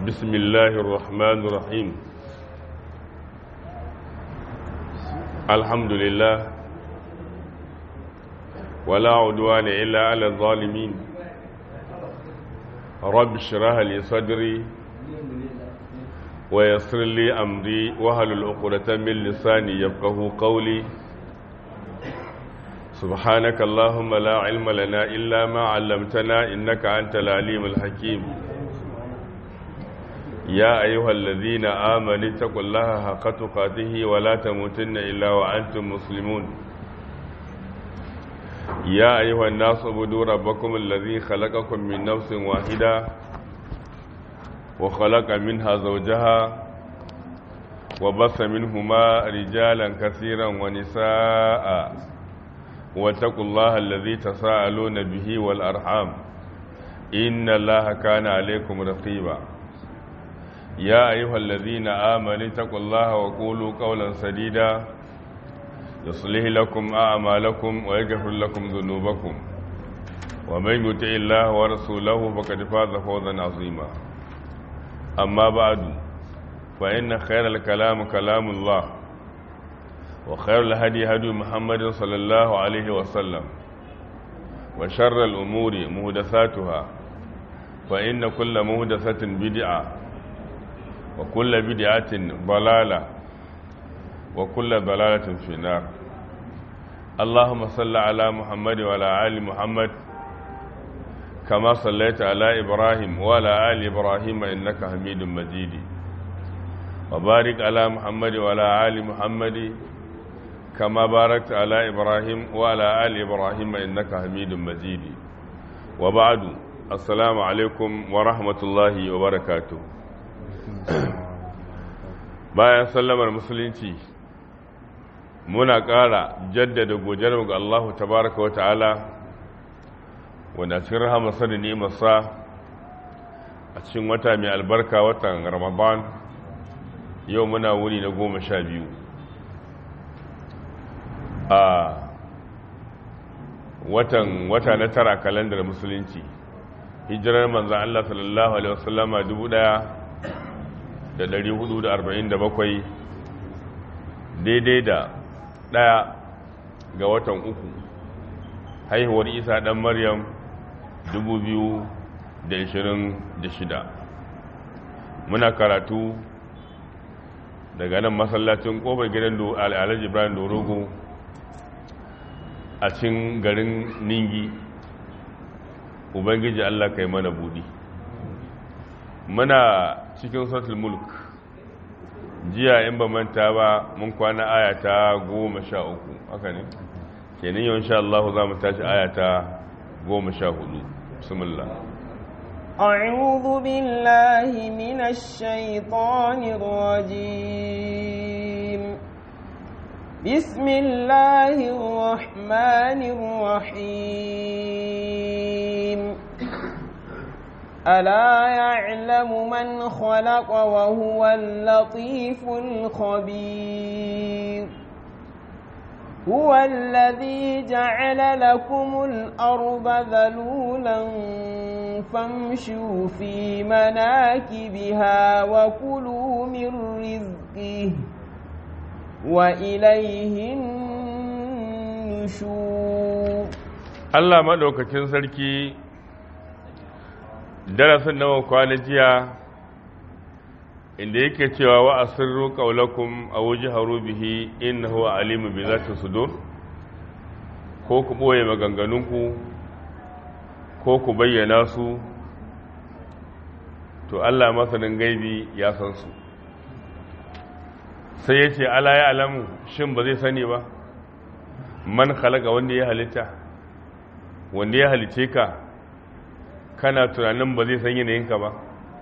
بسم الله الرحمن الرحيم الحمد لله ولا عدوان إلا على الظالمين رب اشرح لي صدري ويسر لي أمري وهل العقدة من لساني يفقه قولي سبحانك اللهم لا علم لنا إلا ما علمتنا إنك أنت العليم الحكيم يا أيها الذين آمنوا اتقوا الله حق تقاته ولا تموتن إلا وأنتم مسلمون يا أيها الناس اعبدوا ربكم الذي خلقكم من نفس واحدة وخلق منها زوجها وبث منهما رجالا كثيرا ونساء واتقوا الله الذي تساءلون به والأرحام إن الله كان عليكم رقيبا يا أيها الذين آمنوا اتقوا الله وقولوا قولا سديدا يصلح لكم أعمالكم ويغفر لكم ذنوبكم ومن يطع الله ورسوله فقد فاز فوزا عظيما أما بعد فإن خير الكلام كلام الله وخير الهدي هدي محمد صلى الله عليه وسلم وشر الأمور مهدثاتها فإن كل مهدثة بدعة وكل بدعة ضلالة وكل ضلالة في النار اللهم صل على محمد وعلى آل محمد كما صليت على إبراهيم وعلى آل إبراهيم إنك حميد مجيد وبارك على محمد وعلى آل محمد كما باركت على إبراهيم وعلى آل إبراهيم إنك حميد مجيد وبعد السلام عليكم ورحمة الله وبركاته bayan sallamar musulunci muna ƙara jaddada godiyarmu ga Allah tabaraka wa ta'ala wanda cikin rahamarsa da nimarsa a cikin wata mai albarka watan ramadan yau muna wuni na goma sha biyu a watan wata na tara kalandar musulunci hijirar manzan Allah sallallahu alaihi wasallama dubu ɗaya da ɗari hudu da arba'in da bakwai daidai da ɗaya ga watan uku haihuwar isa ɗan maryam dubu biyu da ishirin da shida muna karatu daga nan masallacin ƙofar gidan alhaji ibrahim dorogo a cin garin ningi ubangiji allah kai mana budi muna cikin sautul mulk jiya in ba manta ba mun kwana aya ta goma sha uku haka ne kenan yau insha Allah za mu tashi aya ta goma sha hudu bismillah أعوذ بالله من الشيطان الرجيم بسم الله الرحمن الرحيم ألا يعلم من خلق وهو اللطيف الخبير هو الذي جعل لكم الأرض ذلولا فامشوا في مناكبها وكلوا من رزقه وإليه النشور الله مدوكacin sarki darasin nawa kwana jiya inda yake cewa wa asirru qaulakum aw jaharu bihi innahu alimu bi zati sudur ko ku boye maganganunku ko ku bayyana su to Allah masanin gaibi ya san su sai ya ce ala ya alamu shin ba zai sani ba man khalaqa wanda ya halitta wanda ya halice ka kana tunanin ba zai san yanayinka ba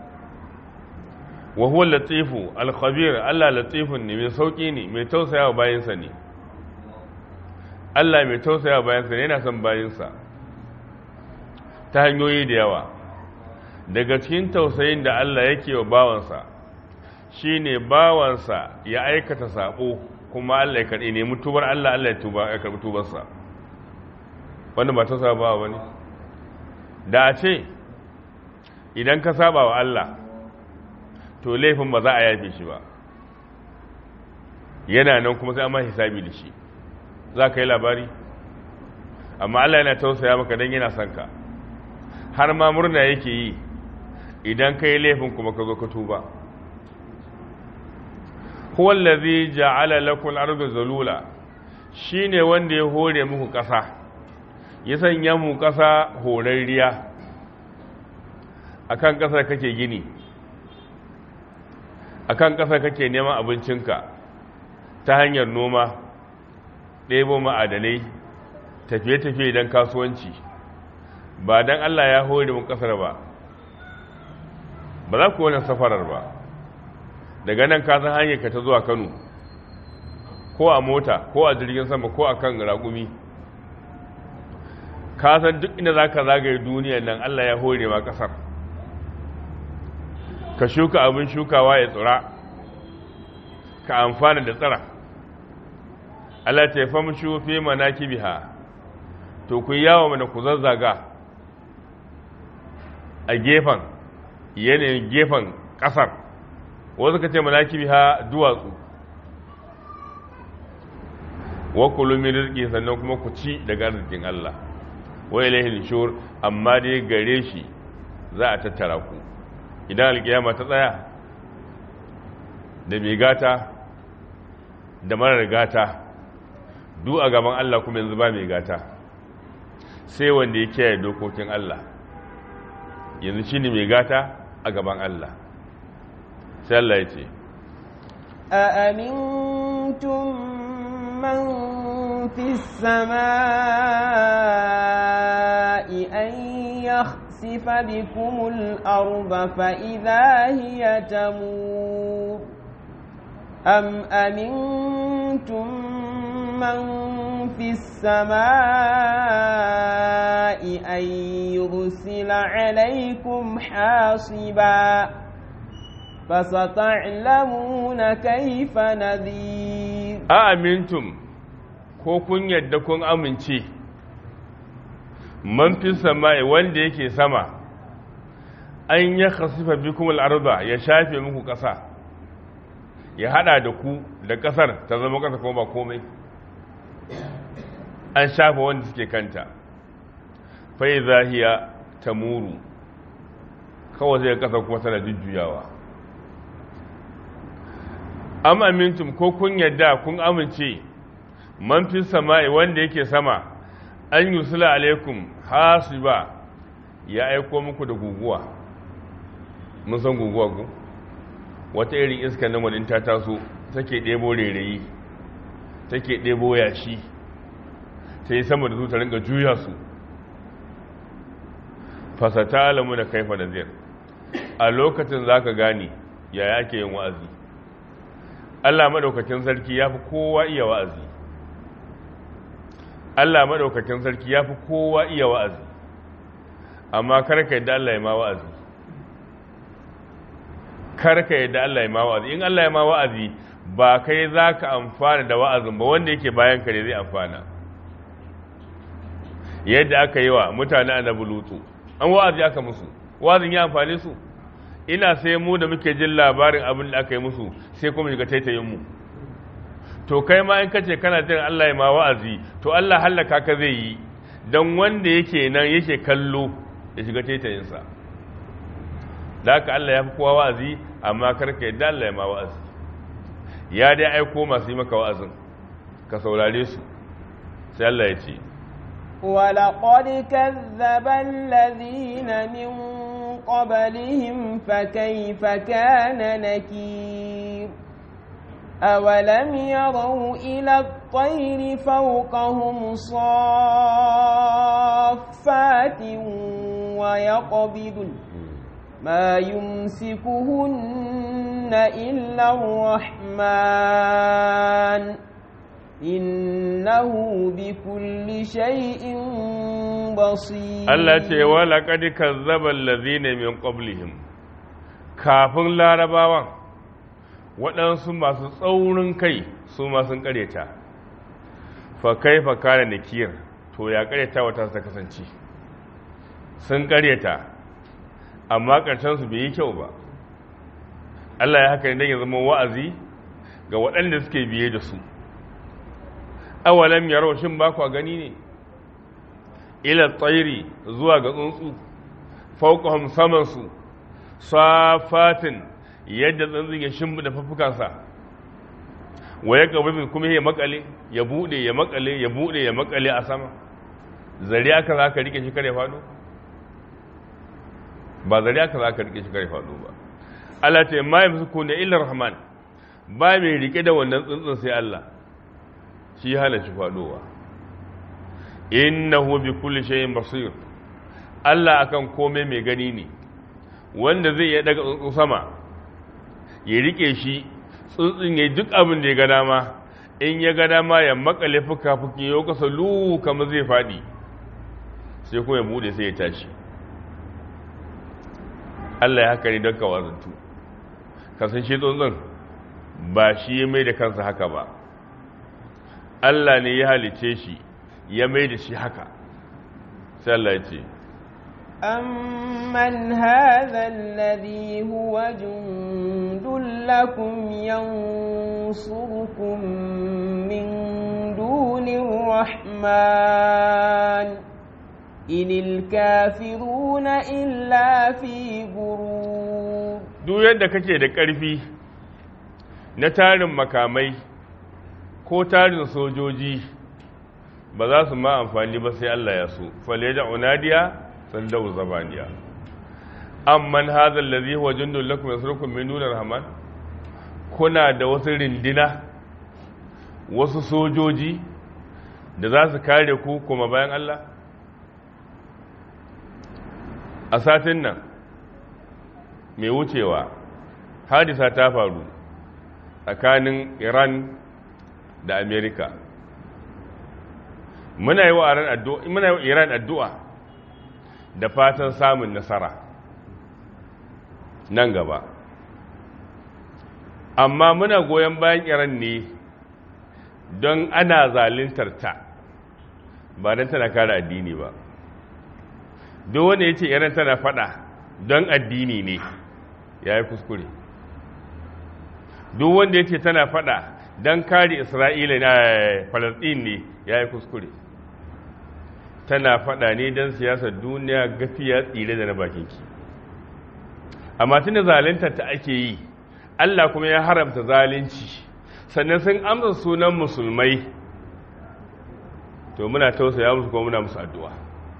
wa huwa latifu al-khabir Allah latifun ne mai sauki ne mai tausaya wa bayansa ne Allah mai tausaya wa bayansa ne yana son bayansa ta hanyoyi da yawa daga cikin tausayin da Allah yake wa bawansa shine bawansa ya aikata sabo kuma Allah ya karɓi ne mutubar Allah Allah ya tuba ya karɓi tubarsa wanda ba tausaya ba wani da a ce idan ka saba wa Allah to laifin ba za a yafe shi ba yana nan kuma sai an ma hisabi da shi za ka yi labari amma Allah yana tausaya maka don yana son ka har ma murna yake yi idan ka yi laifin kuma ka zo ka tuba huwa allazi ja'ala lakum al-ardha zalula shine wanda ya hore muku ƙasa ya sanya mu ƙasa horarriya akan ƙasar kake gini akan ƙasar kake neman abincinka ta hanyar noma ɗebo ma'adanai tafiye-tafiye don kasuwanci ba don Allah ya hore mu ƙasar ba ba za ku wani safarar ba daga nan ka san hanyar ka ta zuwa Kano ko a mota ko a jirgin sama ko a kan raƙumi ka san duk inda za ka zagaye duniyar nan Allah ya hore ma ƙasar ka shuka abin shukawa ya tsira ka amfana da tsira Allah ta fam shufe manaki biha to ku yawo mana ku zazzaga a gefen yanayin gefen ƙasar wasu ka ce manaki biha duwatsu wa kulu min rizqi sannan kuma ku ci daga arzikin Allah wa ilayhi nushur amma dai gare shi za a tattara ku idan alkiyama ta tsaya da mai gata da marar gata duk a gaban Allah kuma yanzu ba mai gata sai wanda ya kiyaye dokokin Allah yanzu shine mai gata a gaban Allah sai Allah ya ce a amintum من في السماء أن يخسف بكم الأرض فإذا هي تمور أم أمنتم من في السماء أن يرسل عليكم حاصبا فستعلمون كيف نذير أأمنتم ko kun yadda kun amince man fi sama'i wanda yake sama an ya khasifa bikum al-arda ya shafe muku ƙasa ya hada da ku da ƙasar ta zama ƙasa kuma ba komai an shafe wanda suke kanta fa idza hiya tamuru kawai zai ƙasa kuma tana jujjuyawa am amintum ko kun yadda kun amince man fi sama'i wanda yake sama an yusula alaikum hasiba ya aiko muku da guguwa mun san guguwa ku wata irin iska na wadin ta taso take ɗebo rairayi take ɗebo yashi ta yi sama da su ta ringa juya su fasata alamu da kaifa da zir a lokacin za ka gane yaya ake yin wa'azi allah maɗaukakin sarki ya fi kowa iya wa'azi Allah maɗaukakin sarki ya fi kowa iya wa'azi amma karka yadda Allah ya ma wa'azi karka yadda Allah ya ma wa'azi in Allah ya ma wa'azi ba kai za ka amfana da wa'azin ba wanda yake bayan ka ne zai amfana yadda aka yi wa mutane annabi lutu an wa'azi aka musu wa'azin ya amfane su ina sai mu da muke jin labarin abin da aka yi musu sai kuma shiga taitayin mu to kai ma in kace kana jin Allah ya ma wa'azi to Allah hallaka ka zai yi dan wanda yake nan yake kallo ya shiga taitayinsa da haka Allah ya fi kowa wa'azi amma karka yadda Allah ya ma wa'azi ya dai aiko masu yi maka wa'azin ka saurare su sai Allah ya ce ولقد كذب الذين من قبلهم فكيف كان نكير أولم يروا إلى الطير فوقهم صافات ويقبض ما يمسكهن إلا الرحمن إنه بكل شيء بصير Allah ce wa laqad kazzaba allazina min qablihim kafin larabawan waɗansu masu tsaurin kai su ma sun ƙareta fa kaifa kana nakir to ya ƙareta wata ta kasance sun ƙareta amma ƙarshen su bai yi kyau ba Allah ya haka ne ya zama wa'azi ga waɗanda suke biye da su awalam yaro shin ba ku gani ne ila tsairi zuwa ga tsuntsu fauqahum saman su safatin yadda tsuntsun ya shimbi da fafukansa wa ya gaba kuma ya makale ya bude ya makale ya bude ya makale a sama zari aka za ka rike shi kare faɗo ba zari aka za ka rike shi kare faɗo ba Allah ta yi ma yamsu ku ne illa rahman ba mai rike da wannan tsuntsun sai Allah shi hana shi faɗowa innahu bi kulli shay'in basir Allah akan komai mai gani ne wanda zai iya daga tsuntsun sama ya rike shi tsuntsun ya duk abin da ya ga dama in ya ga dama ya makale fuka-fuki ya kasa lu kamar zai faɗi sai kuma ya bude sai ya tashi Allah ya haka ne don kawazantu kasan shi tsuntsun ba shi ya mai da kansa haka ba Allah ne ya halice shi ya mai da shi haka sai Allah ya ce أمن هذا الذي هو جند لكم ينصركم من دون الرحمن إن الكافرون إلا في غرور duk yadda kake da ƙarfi na tarin makamai ko tarin sojoji ba za su ma amfani ba sai Allah ya so fale da unadiya sandau zabaniya amman hadha allazi huwa jundul lakum yasrukum min dunir rahman kuna da wasu rindina wasu sojoji da za su kare ku kuma bayan Allah a satin nan mai wucewa hadisa ta faru tsakanin iran da amerika muna yi wa iran addu'a da fatan samun nasara nan gaba amma muna goyon bayan iran ne don ana zalintar ta ba don tana kare addini ba duk wanda ya ce iran tana fada don addini ne ya yi kuskure duk wanda ya ce tana fada don kare isra'ila na falasɗin ne ya yi kuskure tana fada ne don siyasar duniya gafiya tsire da na bakinki amma tun da zalinta ta ake yi allah kuma ya haramta zalunci sannan sun amsa sunan musulmai to muna tausaya musu kuma muna musu addu'a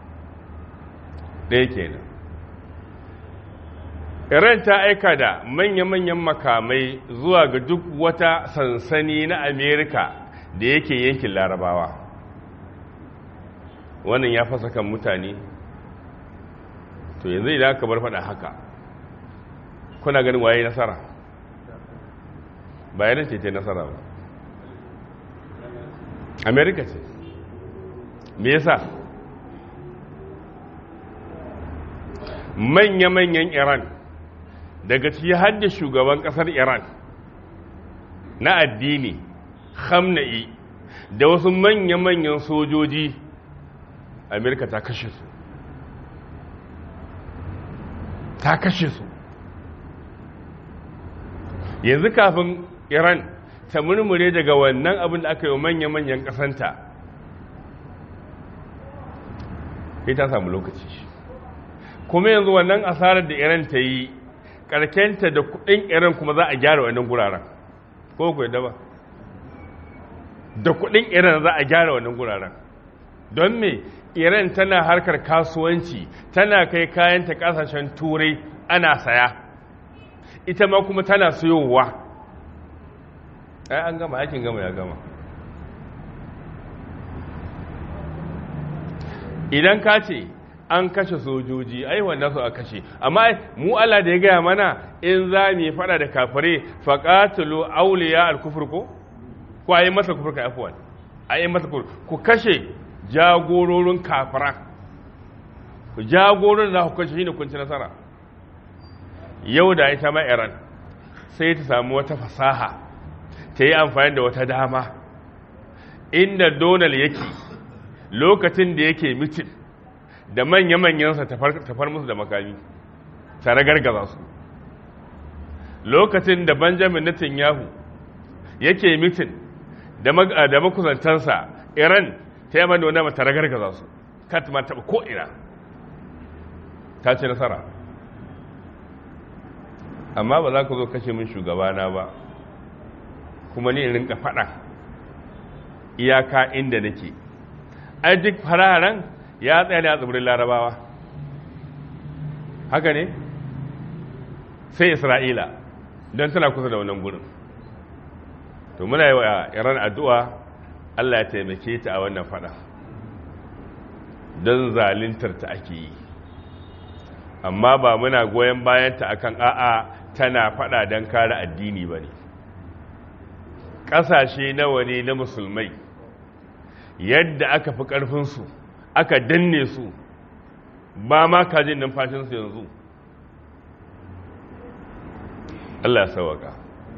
ɗaya kenan iran ta aika da manya-manyan makamai zuwa ga duk wata sansani na amerika da yake yankin larabawa wannan ya fasa kan mutane to yanzu idan aka bar faɗa haka kuna ganin waye nasara bayanan ce ce nasara ba amerika ce me yasa manya-manyan iran daga ciki hadda shugaban kasar iran na addini hamna'i da wasu manya-manyan sojoji amerika ta kashe su ta kashe su yanzu kafin iran ta murmure daga wannan abin da aka yi manya-manyan kasanta sai ta samu lokaci kuma yanzu wannan asarar da iran ta yi karkenta da kudin iran kuma za a gyara wannan guraren ko ku yadda ba da kudin iran za a gyara wannan guraren don me iran tana harkar kasuwanci tana kai kayanta kasashen turai ana saya ita ma kuma tana sayowa ai an gama aikin gama ya gama idan ka ce an kashe sojoji ai wanda su a kashe amma mu Allah da ya gaya mana in za mu fada da kafire faqatulu awliya al-kufr ko ko ayi masa kufur ka afwan ayi masa kufur ku kashe jagororin kafira ku jagororin da ku kashe shine kun ci nasara yau da ita ma Iran sai ta samu wata fasaha ta yi amfani da wata dama inda Donald yake lokacin da yake mitin da manya-manyansa tafar musu da makami tare gargaza su lokacin da benjamin netanyahu yake mitin da makusantansa iran ta yi mani wani mata ragargaza su kat ma taɓa ko'ina ta ce nasara amma ba za ka zo kashe min shugabana ba kuma ni in rinka faɗa iyaka inda nake ai duk fararen ya tsaya ne a tsibirin larabawa haka ne sai isra'ila don tana kusa da wannan gurin to muna yi wa iran addu'a allah ya taimake ta a wannan fada don zalintar ta ake yi amma ba muna goyon bayanta akan a'a tana fada don kare addini ba ne ƙasashe nawa ne na musulmai yadda aka fi ƙarfinsu aka danne su ba ma kajin numfashinsu yanzu Allah ya sawaka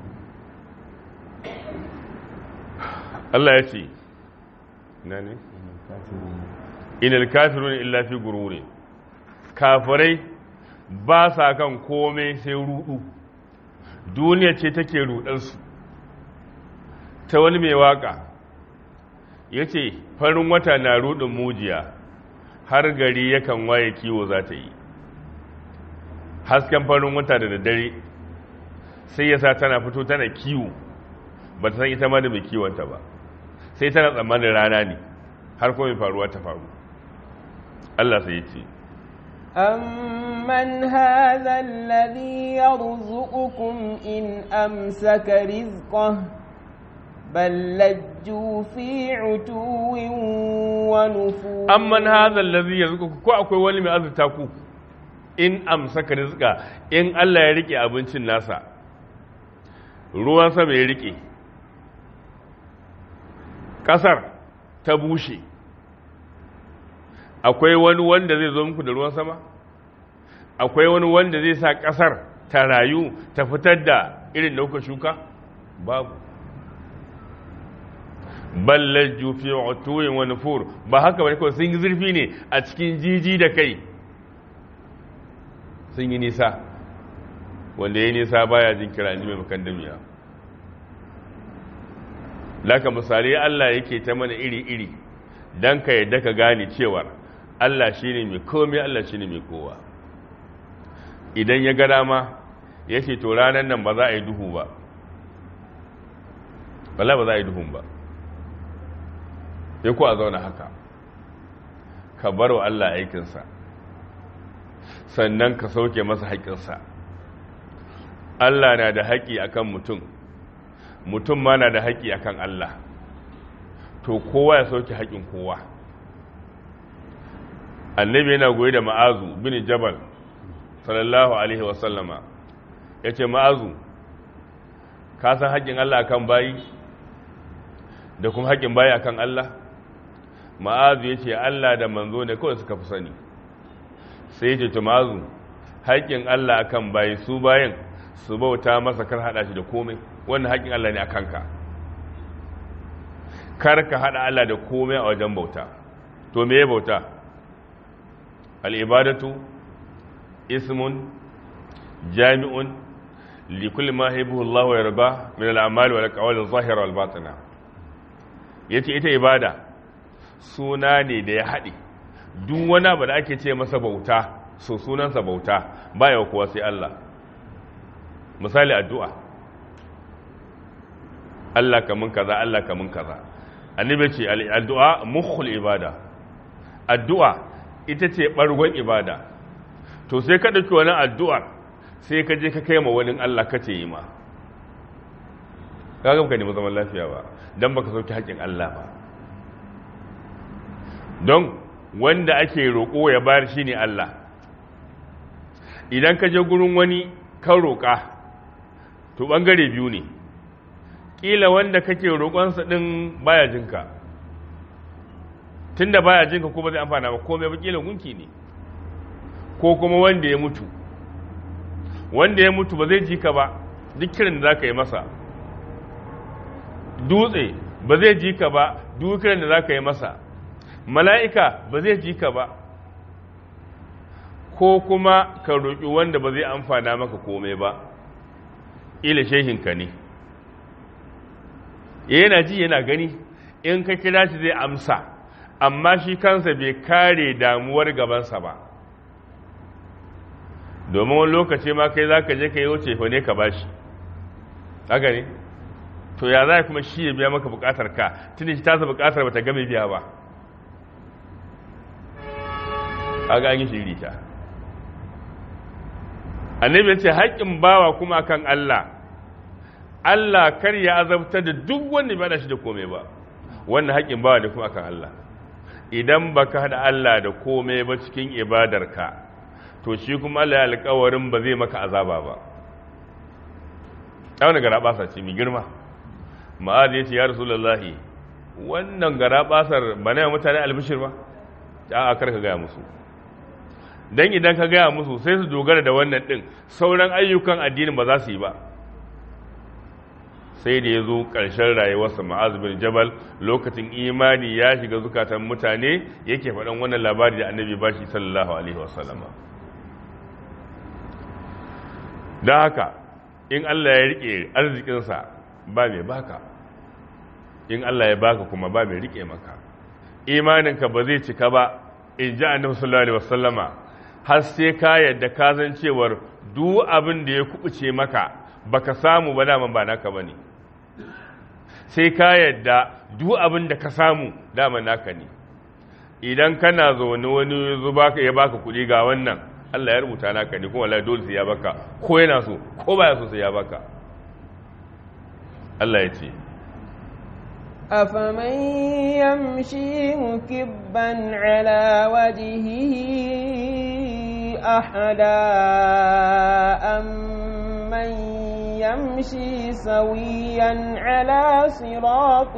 Allah ya ce na ne? inal kafirun illa fi gururi kafirai ba sa kan komai sai rudu duniya ce take rudansu ta wani mai waka ya ce farin wata na rudin mujiya har gari yakan waye kiwo za ta yi hasken farin wata da daddare sai ya sa tana fito tana kiwo ba ta san ita ma da mai kiwonta ba sai tana tsammanin rana ne har kuma mai faruwa ta faru Allah sai ya ce أمن هذا الذي يرزقكم إن أمسك رزقه بل لجوا في عتو ونفور amman hadha allazi yarzuquku ko akwai wani mai azurta ku in amsaka rizqa in Allah ya rike abincin nasa ruwan sama ya rike kasar ta bushe akwai wani wanda zai zo muku da ruwan sama akwai wani wanda zai sa kasar ta rayu ta fitar da irin da kuka shuka babu ballaju fi utuwin wa nufur ba haka bane kawai sun yi zurfi ne a cikin jiji da kai sun yi nisa wanda ya nisa baya jin kira ji mai makandamiya laka misali Allah yake ta mana iri-iri don ka yadda ka gane cewar Allah shi ne mai komai Allah shi ne mai kowa idan ya ga dama ya ce to ranar nan ba za a yi duhu ba bala ba za a yi duhun ba sai ku a zauna haka ka bar wa Allah aikinsa sannan ka sauke masa haƙƙinsa Allah na da haƙƙi akan mutum mutum ma na da haƙƙi akan Allah to kowa ya sauke haƙƙin kowa annabi yana goyi da ma'azu bin jabal sallallahu alaihi wasallama ya ce ma'azu ka san haƙƙin Allah akan bayi da kuma haƙƙin bayi akan Allah ma'azu ya ce Allah da manzo ne kawai suka fi sani sai ya ce to ma'azu haƙƙin Allah akan bayi su bayan su bauta masa kar haɗa shi da komai wannan haƙƙin Allah ne a kanka kar ka haɗa Allah da komai a wajen bauta to me ya bauta al'ibadatu ismun jami'un likulli ma haibuhu Allah wa yarba min al'amali wal qawli zahira wal batina yace ita ibada suna ne da ya haɗe duk wani abu da ake ce masa bauta so sunansa bauta baya kuwa sai Allah misali addu'a Allah kamun kaza Allah kamun kaza annabi ce addu'a mukhul ibada addu'a ita ce bargon ibada to sai ka dauki wani addu'ar sai ka je ka kai ma wani Allah kace yi ma kaga baka nemi zaman lafiya ba dan baka sauki haƙin Allah ba don wanda ake roƙo ya bayar shine Allah idan ka je gurin wani kan roƙa to ɓangare biyu ne ƙila wanda kake roƙonsa ɗin baya jinka tun da baya jinka ko ba zai amfana ba komai ba ƙila gunki ne ko kuma wanda ya mutu wanda ya mutu ba zai ji ka ba duk kiran da za ka yi masa dutse ba zai ji ka ba duk kiran da za ka yi masa mala'ika ba zai ji ka ba ko kuma ka roƙi wanda ba zai amfana maka komai ba ila shehinka ne yana ji yana gani in ka kira shi zai amsa amma shi kansa bai kare damuwar gabansa ba domin wani lokaci ma kai za ka je ka yi wuce fa ne ka ba shi haka ne to ya za kuma shi ya biya maka bukatar ka tun shi tasa bukatar ba ta game biya ba a ga an yi shiri ta annabi ya ce haƙƙin bawa kuma kan Allah Allah kar ya azabtar da duk wanda bai da shi da komai ba wannan haƙƙin bawa ne kuma kan Allah idan baka hada Allah da komai ba cikin ibadarka to shi kuma Allah ya alƙawarin ba zai maka azaba ba ta wani gara basa ce mai girma ma'ad ya ce ya rasulullahi wannan gara basar ba na mutane albishir ba ta a karka gaya musu don idan ka gaya musu sai su dogara da wannan ɗin sauran ayyukan addinin ba za su yi ba sai da ya zo ƙarshen rayuwarsa ma'az bin jabal lokacin imani ya shiga zukatan mutane yake faɗan wannan labari da annabi ba shi sallallahu alaihi wasallama don haka in Allah ya riƙe arzikinsa ba mai baka in Allah ya baka kuma ba mai riƙe maka imaninka ba zai cika ba in ji annabi sallallahu alaihi wasallama har sai ka yadda ka zan cewar duk abin da ya kubuce maka baka samu ba daman ba naka bane sai ka yadda duk abin da ka samu daman naka ne idan kana zaune wani zuba ya baka kuɗi ga wannan Allah ya rubuta naka ne kuma wallahi dole sai ya baka ko yana so ko baya so sai ya baka Allah ya ce أفمن يمشي مكبا على وجهه أحدا أمن يمشي سويا على صراط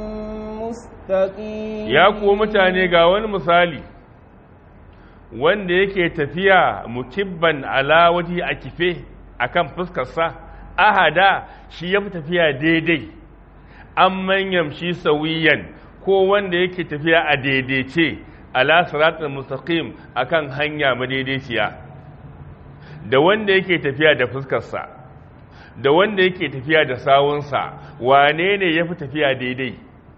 مستقيم ya kuwa mutane ga wani misali wanda yake tafiya mukibban ala waje a kife akan fuskarsa ahada shi ya fi tafiya daidai an manyan shi sauyiyan ko wanda yake tafiya a daidaice ala siratul mustaqim akan hanya madaidaiciya da wanda yake tafiya da fuskarsa da wanda yake tafiya da sawunsa wane ne ya fi tafiya daidai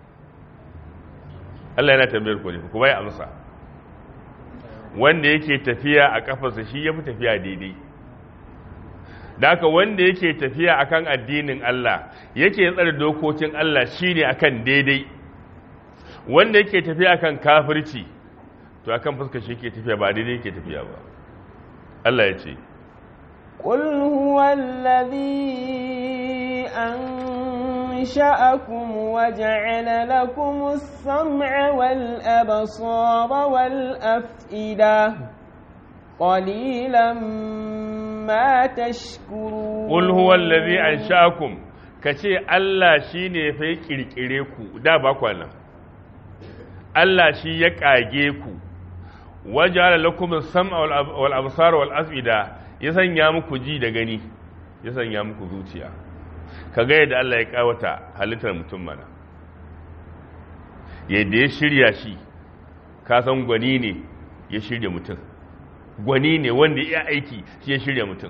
Allah yana tambayar ku ne ku bai amsa wanda yake tafiya a kafarsa shi ya fi tafiya daidai da haka wanda yake tafiya akan addinin Allah yake tsare dokokin Allah shine akan daidai wanda yake tafiya akan kafirci to akan fuskar shi yake tafiya ba daidai yake tafiya ba Allah ya ce قل هو الذي أنشأكم وجعل لكم السمع والأبصار والأفئدة قليلا ما تشكرون قل هو الذي أنشأكم kace Allah shine fa ya kirkire ku da ba kwana Allah shi ya kage ku waja'ala lakum as-sam'a wal absara wal af'ida ya sanya muku ji da gani ya sanya muku zuciya kaga yadda Allah ya kawata halittar mutum mana yadda ya shirya shi ka san gwani ne ya shirya mutum gwani ne wanda ya aiki shi ya shirya mutum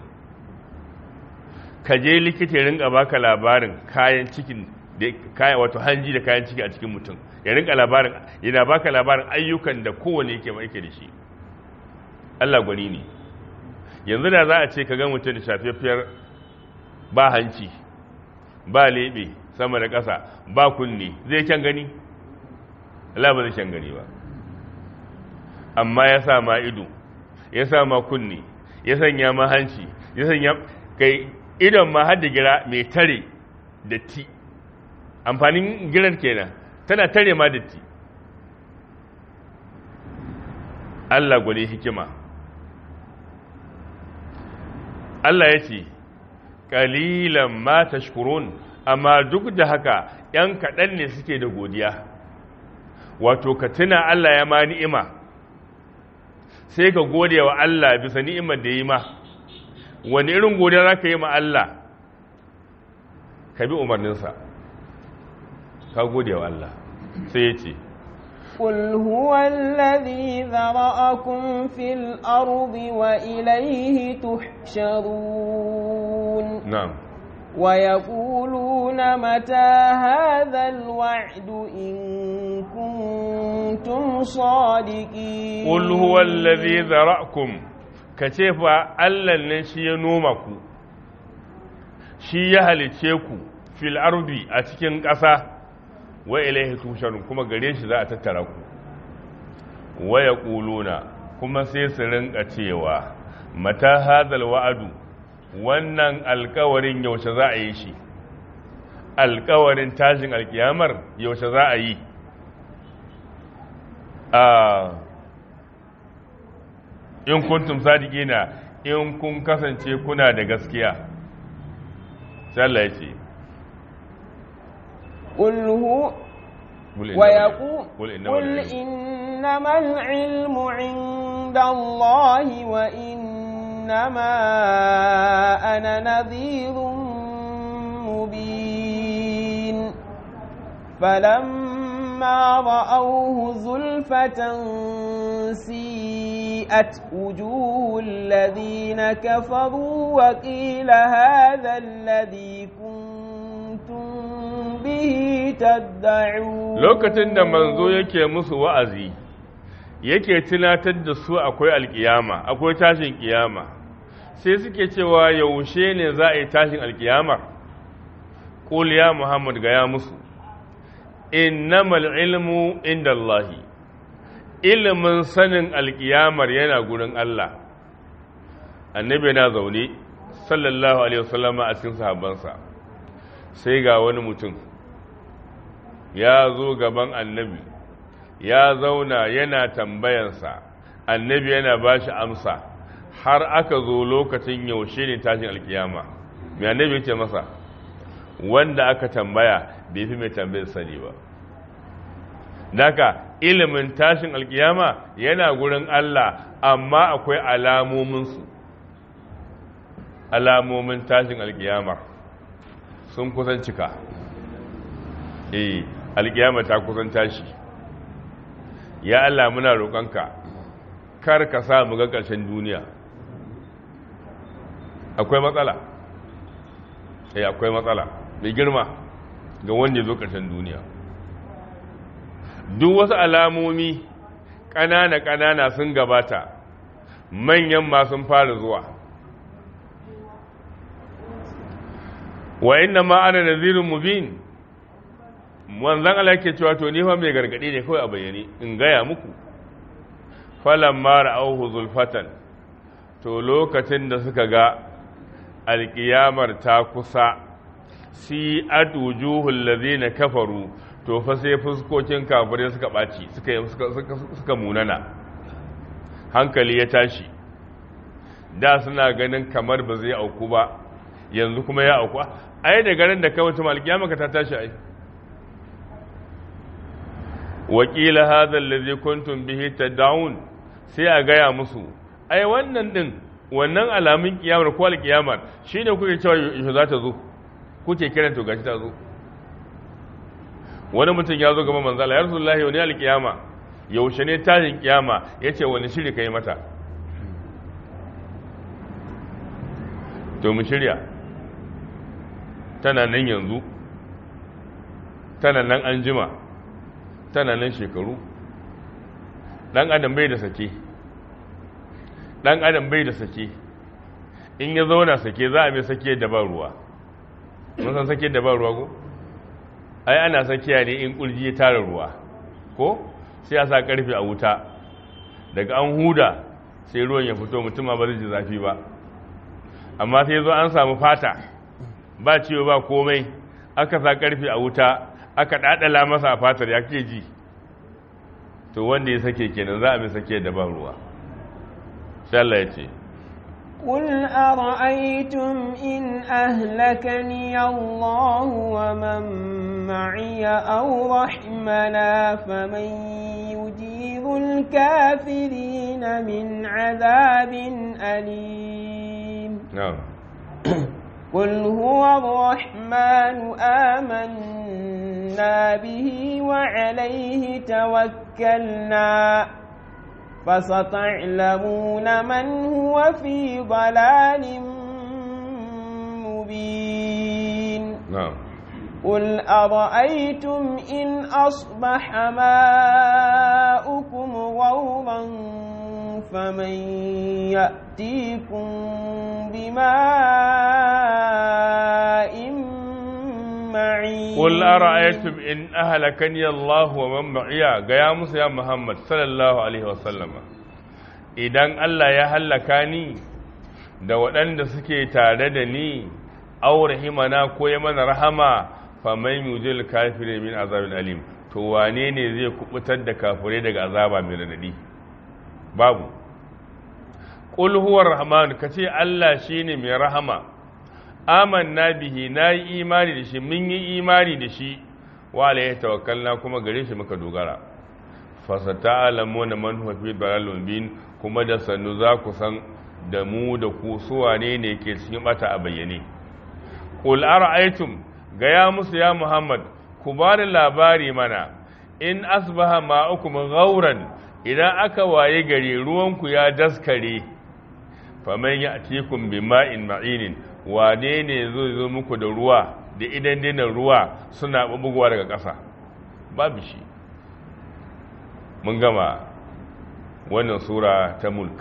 ka je likita ya rinka baka labarin kayan cikin da kayan wato hanji da kayan ciki a cikin mutum ya rinka labarin yana baka labarin ayyukan da kowane yake yake da shi Allah gwani ne yanzu da za a ce ka ga mutum da shafafiyar ba hanci ba lebe sama da ƙasa ba kunne zai kyan gani Allah ba zai kyan gani ba amma ya sa ma ido ya sa ma kunne ya sanya ma hanci ya sanya kai idon ma har da gira mai tare da ti amfanin giran kenan tana tare ma da ti Allah gwani hikima Allah ya ce ƙalilan ma tashkurun amma duk da haka ‘yan kaɗan ne suke da godiya wato ka tuna Allah ya ma ni'ima sai ka gode wa Allah bisa ni'imar da yi ma wani irin godiya za ka yi ma Allah ka bi umarninsa ka gode wa Allah sai ya ce قل هو الذي ذرأكم في الأرض وإليه تحشرون نعم ويقولون متى هذا الوعد إن كنتم صادقين قل هو الذي ذرأكم كتفا ألا نشي نومكم shi ya halice ku fil ardi a cikin ƙasa wa ilaihi tusharun kuma gare shi za a tattara ku wa yaquluna kuma sai su rinka cewa mata hadal wa'adu wannan alkawarin yaushe za a yi shi alkawarin tashin alkiyamar yaushe za a yi a in kuntum sadiqina in kun kasance kuna da gaskiya sai Allah ya ce قل هو ويقول قل إنما العلم عند الله وإنما أنا نذير مبين فلما رأوه زلفة سيئت وجوه الذين كفروا وقيل هذا الذي كنتم به تدعون lokacin da manzo yake musu wa'azi yake tunatar da su akwai alkiyama akwai tashin kiyama sai suke cewa yaushe ne za a yi tashin alkiyama qul ya muhammad ga ya musu innamal ilmu inda Allahi ilimin sanin alkiyamar yana gurin Allah annabi na zaune sallallahu alaihi wasallama a cikin sahabbansa sai ga wani mutum ya zo gaban annabi ya zauna yana tambayansa annabi yana ba shi amsa har aka zo lokacin yaushe ne tashin alkiyama mai annabi ce masa wanda aka tambaya bai fi mai tambayar sani ba daga ilimin tashin alkiyama yana gurin Allah amma akwai alamominsu alamomin tashin alkiyama sun kusan cika eh alkiyama ta kusan tashi ya Allah muna roƙonka kar ka sa mu ga ƙarshen duniya akwai matsala eh akwai matsala mai girma ga wanda ya zo ƙarshen duniya duk wasu alamomi ƙanana-ƙanana sun gabata manyan ma sun fara zuwa wa inna ma ana nazirin mubin wanzan Allah ke cewa to ni fa mai gargadi ne kawai a bayyane in gaya muku falan mara auhu zulfatan to lokacin da suka ga alkiyamar ta kusa si atujuhul ladina kafaru to fa sai fuskokin kafirai suka ɓaci suka munana hankali ya tashi da suna ganin kamar ba zai auku ba yanzu kuma ya auku ai da garin da kawai tuma alkiyama ka ta tashi ai wakila hadha allazi kuntum bihi tad'un sai a gaya musu ai wannan din wannan alamun kiyamar ko alkiyamar shine kuke cewa yaushe za ta zo kuke kiran to gashi ta zo wani mutum ya zo gaba manzala ya rasulullahi wani alkiyama yaushe ne tashin kiyama yace wani shiri kai mata to mu shirya tana nan yanzu tana nan an jima tana nan shekaru ɗan adam bai da sake ɗan adam bai da sake in ya zauna sake za a mai sake da ba ruwa mun san sake da ba ruwa ko ai ana sakiya ne in kurji ya tara ruwa ko sai a sa karfe a wuta daga an huda sai ruwan ya fito mutum ba zai ji zafi ba amma sai zo an samu fata ba ciwo ba komai aka sa karfe a wuta aka dadala masa a fatar ya ke ji to wanda ya sake kenan za a mai sake da ban ruwa sai Allah ya ce قل أرأيتم إن أهلكني الله ومن معي أو رحمنا فمن يجيب الكافرين من عذاب أليم na'am قل هو الرحمن آمنا به وعليه توكلنا فستعلمون من هو في ضلال مبين na'am قل أرأيتم إن أصبح ماؤكم غورا فمن يأتيكم بماء معين قل أرأيتم إن أهلكني الله ومن معي يا موسى يا محمد صلى الله عليه وسلم idan Allah ya hallaka ni da waɗanda suke tare da ni aure himana ko ya mana rahama faman yujil kafirin min azabin alim to wane ne zai kubutar da kafirai daga azaba mai radadi babu qul huwa rahman kace Allah shine mai rahama amanna bihi nayi imani da shi mun yi imani da shi wa alayhi tawakkalna kuma gare shi muka dogara fasata'lamuna man huwa fi dalalun bin kuma da sannu za ku san da mu da ku su wane ne ke cikin bata a bayyane qul ara'aytum ga ya musu ya muhammad ku ba da labari mana in asbaha ma'ukum ghauran idan aka waye gari ruwanku ya daskare faman ya'tikum bima'in ma'inin wane ne zai zo muku da ruwa da idan dinan ruwa suna bubugowa daga ƙasa babu shi mun gama wannan sura ta mulk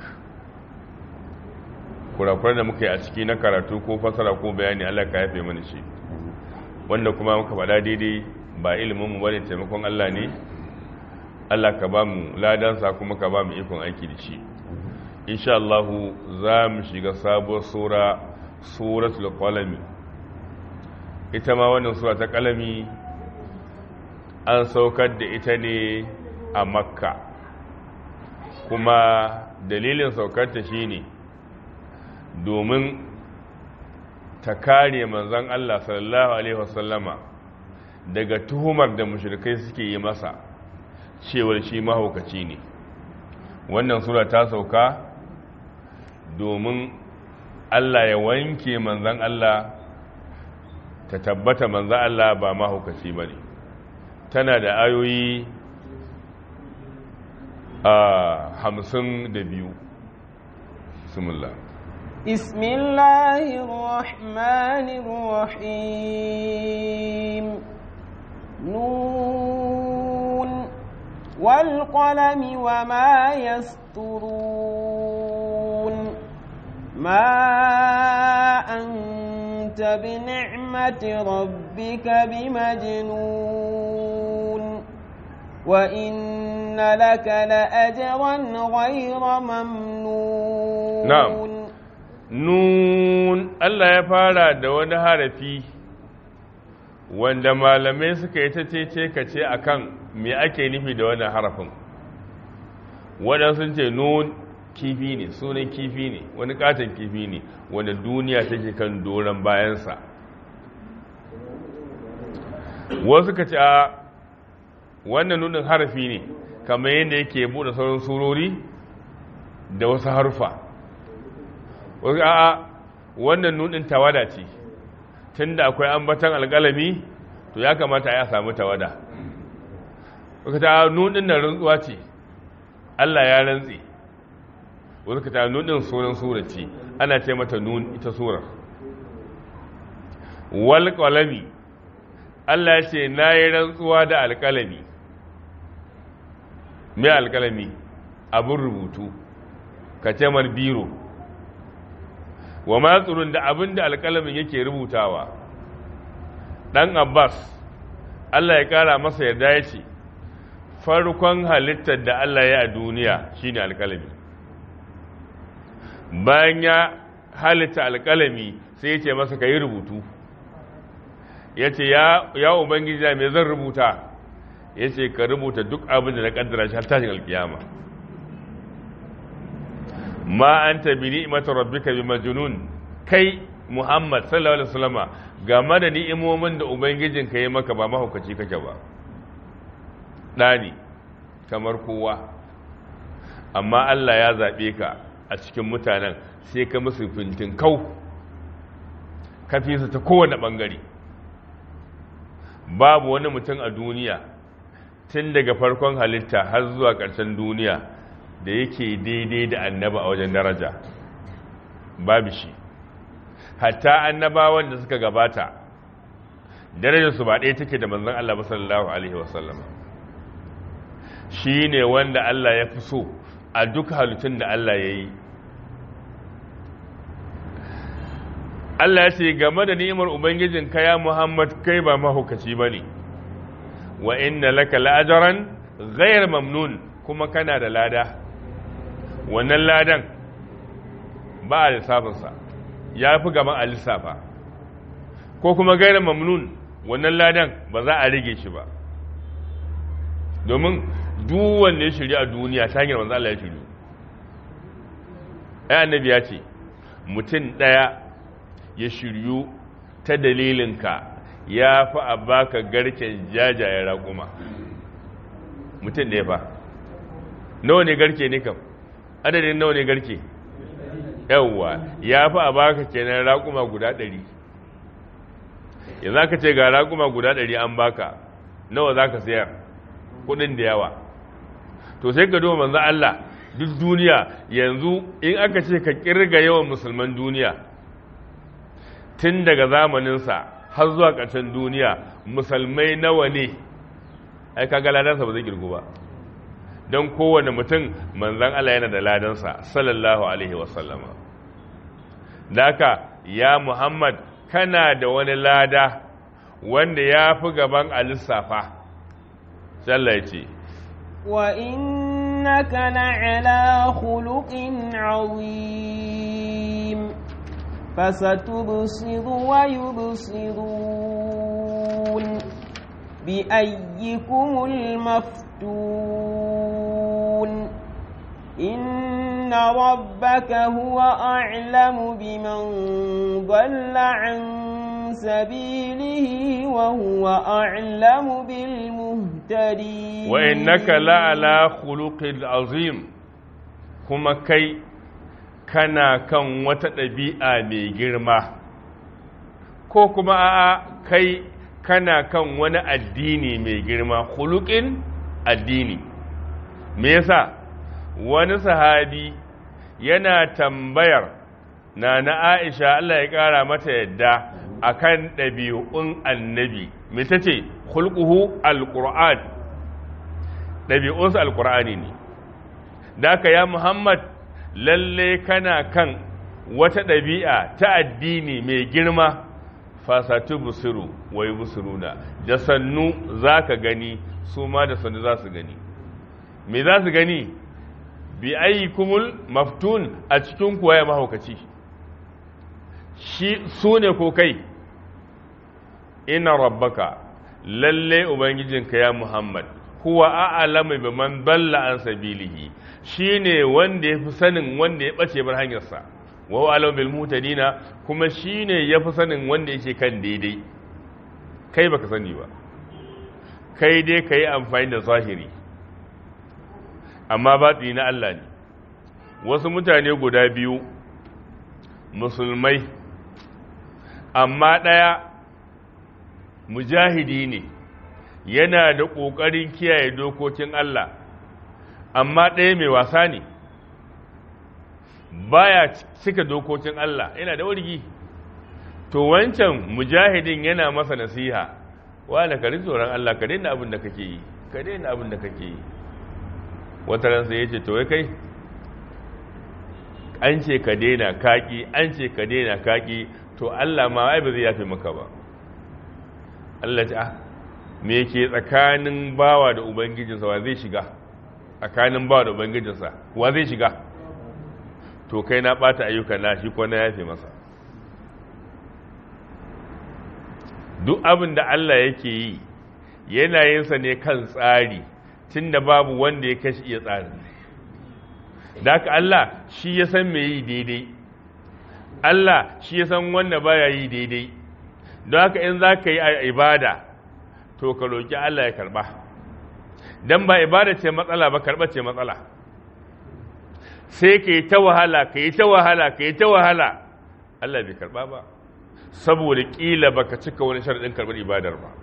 kurakurar da muka yi a ciki na karatu ko fasara ko bayani Allah ka yafe mana shi wanda kuma muka faɗa daidai ba ilimin mu bane taimakon Allah ne Allah ka ba mu ladansa kuma ka ba mu ikon aiki da shi insha Allah za mu shiga sabuwar sura suratul qalami ita ma wannan sura ta qalami an saukar da ita ne a makka kuma dalilin saukarta shine domin ta kare manzon Allah sallallahu alaihi wasallama daga tuhumar da mushrikai suke yi masa cewar shi mahaukaci ne wannan sura ta sauka domin Allah ya wanke manzan Allah ta tabbata manzan Allah ba mahaukaci ba ne tana da ayoyi a hamsin da biyu bismillah بسم الله الرحمن الرحيم نون والقلم وما يسطرون ما أنت بنعمة ربك بمجنون وإن لك لأجرا غير ممنون نعم nun Allah ya fara da wani harafi wanda malamai suka yi ta ce ka ce a kan me ake nufi da wannan harafin waɗansu ce nun kifi ne sunan kifi ne wani katon kifi ne wanda duniya take kan doron bayansa wasu ka ce a wannan nunin harafi ne kamar yadda yake buɗe sauran surori da wasu harufa wasu a wannan nunin tawada ce tun da akwai ambatan alƙalami to ya kamata ya samu tawada wasu ta nunin na rantsuwa ce Allah ya rantsi wasu ka ta nunin sunan sura ce ana ce mata nun ita surar wal qalami Allah ya ce na yi rantsuwa da alƙalami mai alƙalami abin rubutu ka ce mar biro wa matsurun da abin da alƙalamin yake rubutawa ɗan abbas Allah ya ƙara masa yarda ya ce farkon halittar da Allah ya a duniya shine alƙalami bayan ya halitta alƙalami sai ya ce masa ka yi rubutu ya ce ya ubangiji mai zan rubuta ya ce ka rubuta duk abin da na kaddara shi har tashin alkiyama ma an tabi ni'imata rabbika bi majnun kai muhammad sallallahu alaihi wasallama game da ni'imomin da ubangijin ka yi maka ba mahaukaci kake ba ɗani kamar kowa amma Allah ya zaɓe ka a cikin mutanen sai ka musu fintin kau ka fi su ta kowane ɓangare babu wani mutum a duniya tun daga farkon halitta har zuwa ƙarshen duniya da yake daidai da annaba a wajen daraja babu shi hatta annabawan da suka gabata darajarsu ba ɗaya take da manzon Allah sallallahu alaihi wasallam shi ne wanda Allah ya fi so a duk halittun da Allah ya yi Allah ya ce game da ni'imar Ubangijin ya Muhammad kai ba mahaukaci ba ne wa inna laka la'ajaran ghayr mamnun kuma kana da lada wannan ladan ba a lissafinsa ya fi gaban a lissafa ko kuma ghayr mamnun wannan ladan ba za a rage shi ba domin duk wanda ya shirya a duniya ta hanyar manzo Allah ya shirya ai annabi ya ce mutum ɗaya ya shiryu ta dalilinka ya fi a baka garken jajayen raƙuma mutum ɗaya fa nawa ne garke ne kam adadin nawa ne garke yawwa ya fi a baka kenan raƙuma guda ɗari yanzu aka ce ga raƙuma guda ɗari an baka nawa za ka sayar kuɗin da yawa to sai ka duba manzo Allah duk duniya yanzu in aka ce ka kirga yawan musulman duniya tun daga zamaninsa har zuwa ƙarshen duniya musulmai nawa ne ai kaga ladansa ba zai girgu ba don kowane mutum manzan Allah yana da ladansa sallallahu alaihi wasallama da haka ya Muhammad kana da wani lada wanda ya fi gaban a lissafa sallah ya ce وإنك لعلى خلق عظيم فستبصر ويبصرون بأيكم المفتون إن ربك هو أعلم بمن ضل عن سبيله وهو أعلم بالمهتدين وإنك لعلى خلق عظيم kuma kai kana kan wata ɗabi'a mai girma ko kuma a'a kai kana kan wani addini mai girma hulukin addini me yasa wani sahabi yana tambayar na na aisha Allah ya ƙara mata yadda akan ɗabi'un annabi me ta ce hulƙuhu alƙur'an ɗabi'unsu alƙur'ani ne da ka ya muhammad lalle kana kan wata ɗabi'a ta addini mai girma fasatu busiru wai busuruna da sannu za ka gani su ma da sannu za su gani me za su gani bi ayi kumul maftun a cikin kuwa ya mahaukaci shi su ne ko kai ina rabbaka lalle ubangijinka ya muhammad huwa a'lamu biman dalla an sabilihi shine wanda yafi sanin wanda ya bace bar hanyarsa wa huwa a'lamu bil mutadina kuma shine yafi sanin wanda yake kan daidai kai baka sani ba kai dai kai amfani da zahiri amma batini na Allah ne wasu mutane guda biyu musulmai amma ɗaya mujahidi ne yana da ƙoƙarin kiyaye dokokin Allah amma ɗaya mai wasa ne baya cika dokokin Allah yana da wargi to wancan mujahidin yana masa nasiha wala ka tsoron Allah ka daina abin da kake yi ka daina abin da kake yi wata ran sai yace to wai kai an ce ka daina kaki an ce ka daina kaki to Allah ma ai ba zai yafe maka ba Allah ta me ke tsakanin bawa da ubangijinsa wa zai shiga tsakanin bawa da ubangijinsa wa zai shiga to kai na bata ayyukan na shi ko na yafe masa duk abin da Allah yake yi yana yinsa ne kan tsari tunda babu wanda ya kashi iya tsari da haka Allah shi ya san me yi daidai Allah shi ya san wanda baya yi daidai don haka in za ka yi a ibada to ka roƙi Allah ya karɓa don ba ibada ce matsala ba karɓa ce matsala sai ka yi ta wahala ka yi ta wahala ka yi ta wahala Allah bai karɓa ba saboda ƙila ba ka cika wani sharaɗin karɓar ibadar ba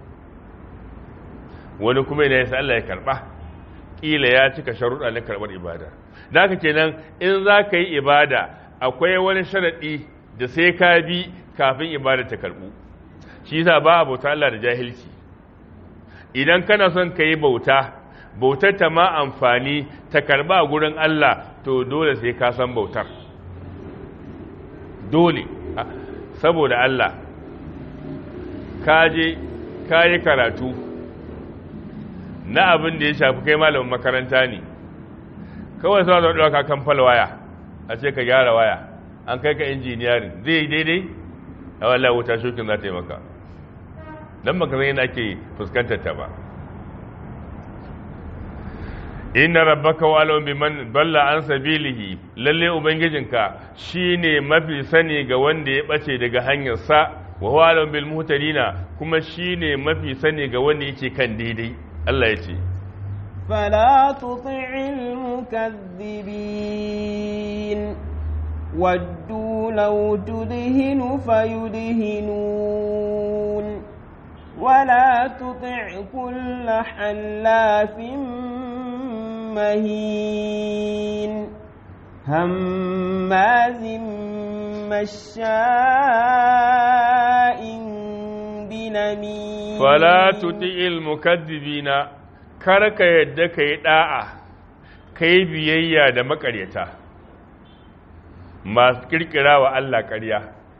wani kuma yana yasa Allah ya karɓa ƙila ya cika sharuɗa na karɓar ibada da haka kenan in za ka yi ibada akwai wani sharaɗi da sai ka bi kafin ibada ta karɓu shi yasa ba a bauta Allah da jahilci idan kana son ka yi bauta bautar ta ma amfani ta karba a gurin Allah to dole sai ka san bautar dole saboda Allah ka je ka yi karatu na abin da ya shafi kai malamin makaranta ne kawai sa zaune ɗauka kan fal waya a ce ka gyara waya an kai ka injiniyarin zai yi daidai a wallah wuta shokin za ta yi maka don baka zai yana ke fuskantar ta ba inna rabbaka wa alam biman balla an sabilihi lalle ubangijinka shine mafi sani ga wanda ya bace daga hanyar sa wa huwa alam bil muhtadina kuma shine mafi sani ga wanda yake kan daidai Allah ya ce فلا تطع المكذبين ودوا لو تدهن فيدهنون ولا تطع كل حلاف مهين هماز مشاء بنميم فلا تطع المكذبين kar ka yadda ka yi ɗa'a ka yi biyayya da makaryata masu ƙirƙira wa Allah ƙarya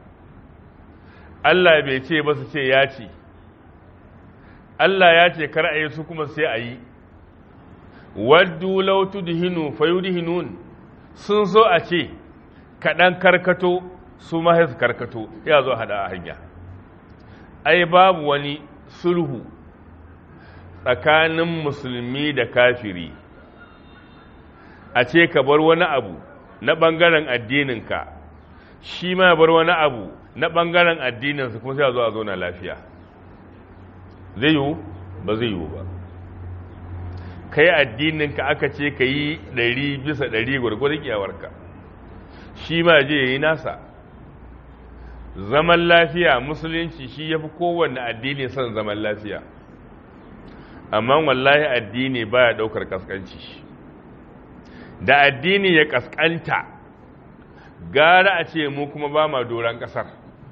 Allah bai ce ba su ce ya ce Allah ya ce kar a yi su kuma sai a yi waddu lautu dihinu fayudihinun sun so a ce kaɗan karkato su ma su karkato ya zo hada a hanya ai babu wani sulhu tsakanin musulmi da kafiri a ce ka bar wani abu na ɓangaren addininka shi ma bar wani abu na ɓangaren addininsa kuma sai a zo a zauna lafiya zai yiwu ba zai yiwu ba kai addininka aka ce ka yi ɗari bisa ɗari gwargwadon iyawarka shi ma je ya yi nasa zaman lafiya musulunci shi ya fi kowanne addini son zaman lafiya amma wallahi addini baya daukar kaskanci da addini ya kaskanta gara a ce mu kuma ba ma doron kasar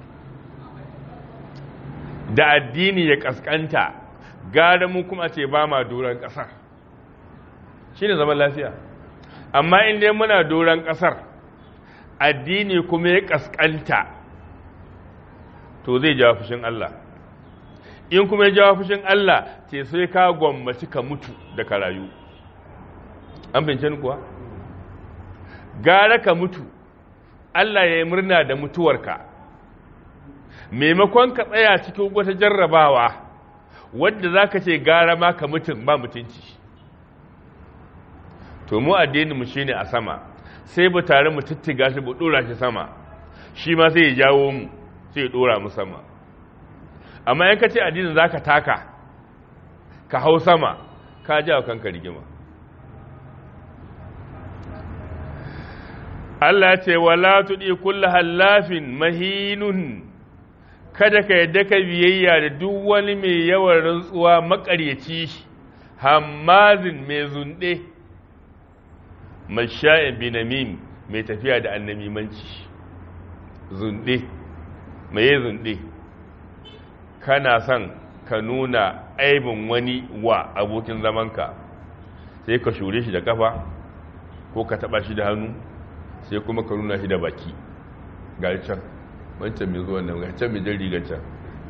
da addini ya kaskanta gara mu kuma ce ba ma doron kasar shi ne zaman lafiya amma inda muna doron kasar addini kuma ya kaskanta to zai jawo fushin Allah in kuma ya jawo fushin Allah ce sai ka gwammaci ka mutu da ka rayu an bince ni kuwa gara ka mutu Allah ya yi murna da mutuwarka maimakon ka tsaya cikin wata jarrabawa wadda za ka ce gara ma ka mutum ba mutunci to mu addininmu shi ne a sama sai bu tare mu tuttiga shi bu ɗora shi sama shi ma sai ya jawo mu sai ya ɗora mu sama amma yanka ce addinin za ka taka ka hau sama ka ji wa kanka rigima Allah ce wala tuɗi kulla hallafin mahinun kada ka yadda ka biyayya da duk wani mai yawan rantsuwa makaryaci hammazin mai zunɗe masha'in binamim mai tafiya da annamimanci zunɗe mai yi zunɗe kana son ka nuna aibin wani wa abokin zamanka sai ka shure shi da kafa ko ka taba shi da hannu sai kuma ka nuna shi da baki ga can wancan mai zuwan nan ga can mai jan rigar can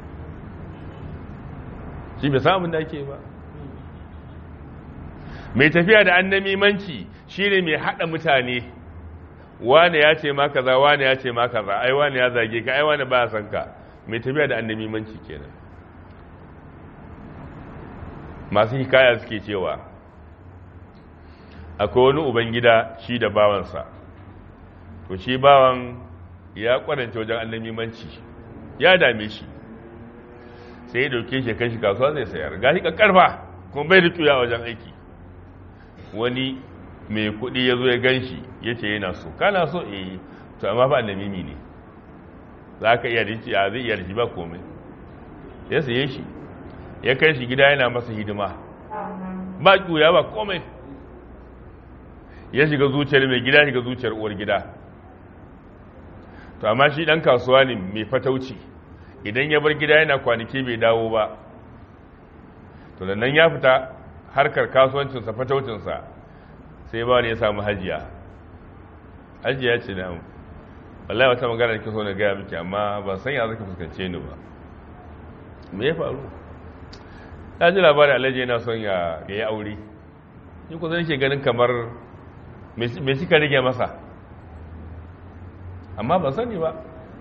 shi bai samun da ake ba mai tafiya da annamimanci shi ne mai haɗa mutane wane ya ce ma kaza wane ya ce ma kaza ai wane ya zage ka ai wane ba ya san ka mai tafiya da annamimanci kenan masu hikaya suke cewa akwai wani ubangida shi da bawansa to shi bawan ya kwarance wajen annamimanci ya dame shi sai ya dauke shi kai shi kasuwa zai sayar ga shi karfa kuma bai da tuya wajen aiki wani mai kuɗi ya zo ya gan shi ya ce yana so kana so eh to amma ba annamimi ne za ka iya rinci a zai iya da shi ba komai ya saye shi ya kai shi gida yana masa hidima ba ƙuya ba komai ya shiga zuciyar mai gida shiga zuciyar uwar gida to amma shi ɗan kasuwa ne mai fatauci idan ya bar gida yana kwanaki bai dawo ba to da nan ya fita harkar kasuwancinsa fataucinsa sai ba ya samu hajiya hajiya ce na wallahi wata magana da so na gaya miki amma ban san ya zaka fuskance ni ba me ya faru ta ji labarin alhaji yana son ya yi aure ni ku zan ke ganin kamar me suka rage masa amma ban sani ba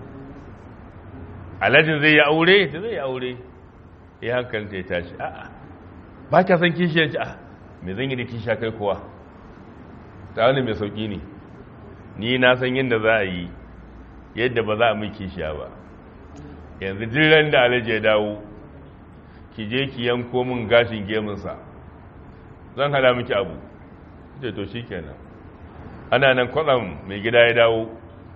alhajin zai yi aure ta zai yi aure ya hankali ta ya tashi a'a ba ka san kishiyar ci a me zan yi da kishiya kai kuwa ta wani mai sauki ne ni na san yadda za a yi yadda ba za a mai kishiya ba yanzu jiran da alhaji ya dawo ki je ki yanko min gashin gemunsa zan hada miki abu ce to shi kenan ana nan kwatsam mai gida ya dawo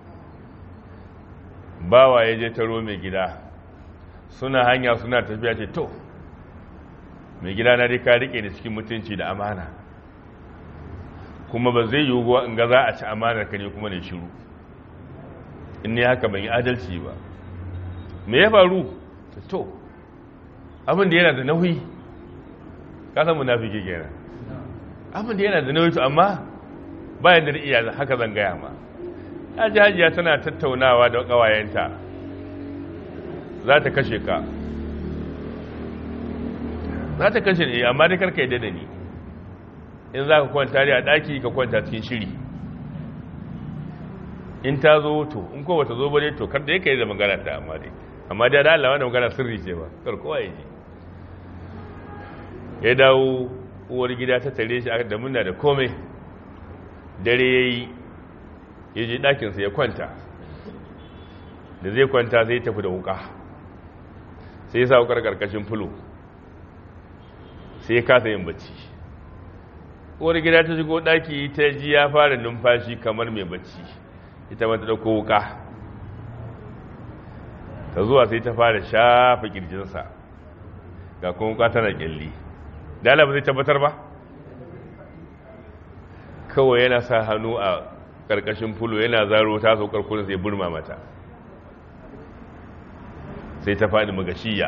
bawa ya je taro mai gida suna hanya suna tafiya ce to mai gida na dai ka rike ni cikin mutunci da amana kuma ba zai yiwu in ga za a ci amanar ka ne kuma ne shiru in ne haka ban yi adalci ba me ya faru to abin da yana da nauyi ka san munafiki kenan abin da yana da nauyi to amma bayan da iya haka zan gaya ma haji hajiya tana tattaunawa da kawayenta za ta kashe ka za ta kashe ne amma dai karka yadda da ni in za ka kwanta a daki ka kwanta cikin shiri in ta zo to in ko bata zo ba dai to kar da yake da magana ta amma dai amma dai da Allah wannan magana sirri ce ba kar kowa ya ji ya dawo uwar gida ta tare shi da muna da komai dare yayi ya je ɗakin sa ya kwanta da zai kwanta zai tafi da wuka sai ya sa wukar karkashin fulo sai ya kasa yin bacci uwar gida ta shigo ɗaki ta ji ya fara numfashi kamar mai bacci ita mata ɗauko wuka ta zuwa sai ta fara shafa kirjinsa ga kuma wuka tana kyalli dala ba zai tabbatar ba kawai yana sa hannu a ƙarƙashin fulo yana zaro ta saukar kuna sai burma mata sai ta faɗi magashiya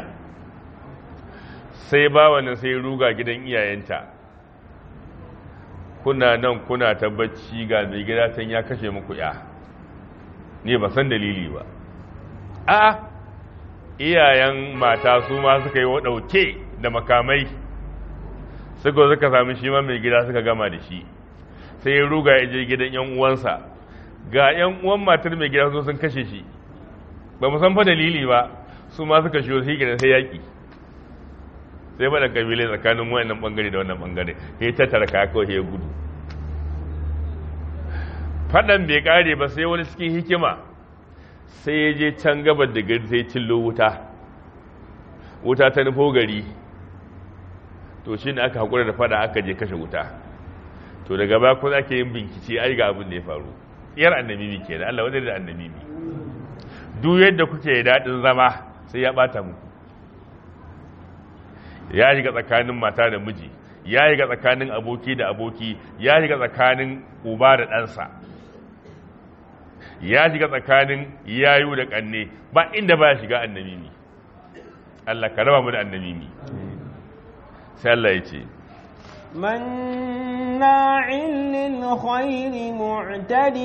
sai ba wannan sai ruga gidan iyayenta kuna nan kuna ta bacci ga mai gida can ya kashe muku ya ne ba san dalili ba a iyayen mata su ma suka yi ɗauke da makamai suka suka sami shi ma mai gida suka gama da shi sai ya ruga ya je gidan yan uwansa ga yan uwan matar mai gida sun kashe shi ba mu san fa dalili ba su ma suka shiyo sai gidan sai yaki sai bada kabile tsakanin wannan bangare da wannan bangare ya tattara kaya kawai ya gudu fadan bai kare ba sai wani cikin hikima sai ya je can gabar da gari sai cillo wuta wuta ta nufo gari to shi ne aka haƙura da fada aka je kashe wuta to daga ba kuma ake yin binkici ai ga abin da ya faru yar annabi ke da Allah wadda da annabi duk yadda kuke daɗin zama sai ya ɓata muku ya shiga tsakanin mata da miji ya shiga tsakanin aboki da aboki ya shiga tsakanin uba da ɗansa ya shiga tsakanin yayu da ƙanne ba inda ba ya shiga annamimi Allah ka raba mu da annamimi sai Allah ya ce مناع للخير معتد